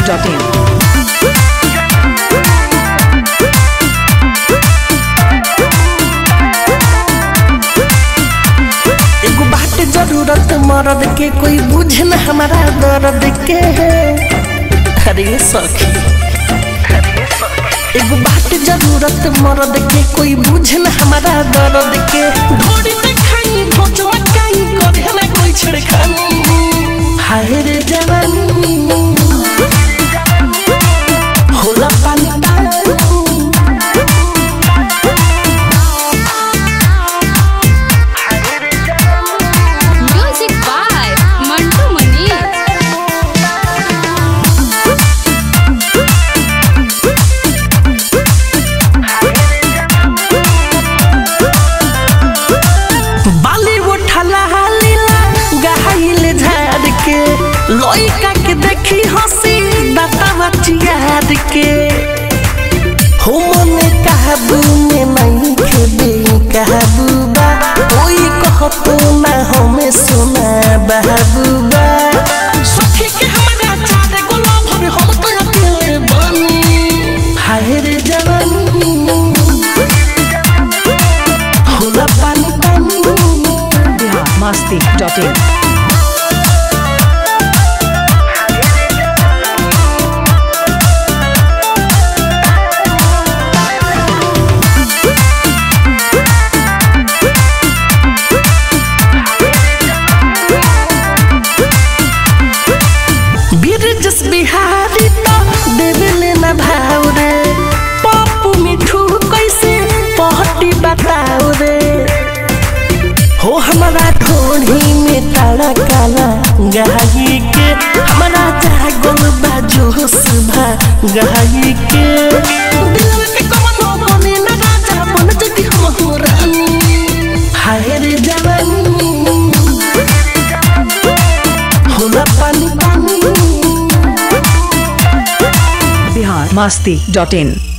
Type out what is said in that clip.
biharmasti.in एगो बात जरूरत मर्द के कोई बुझे न हमारा दर्द के अरे सखी एगो बात जरूरत मर्द के कोई बुझे न हमारा दर्द के घोड़ी में खाई भोजवा काई करे ना कोई छिड़खानी हाय रे जवानी होला पानी पानी Music by Mantu Mani. बाली उठला लीला गहाइल झाड़ के लइका के देखी हंसी दातावा चियार के हो मने काबू में नहीं खेबे काबूबा कोई कहतो ना हमें सुना बाबूबा सखी के हमारा चारे गुलाब हमें हम तो अकेले बनी हाय रे जवानी होला पानी पानी biharmasti.in बिरजस बिहारी तो देवेले न भाव रे पप्पू मिठू कैसे पहटी बताओ रे हो हमारा ढोढ़ी में तारा काला गाई के हमारा जागल बा जोश भा गाई के दिलवा के कमनो बने न राजा बन जदी हम हो रानी हाय रे जवानी होला पानी पानी biharmasti.in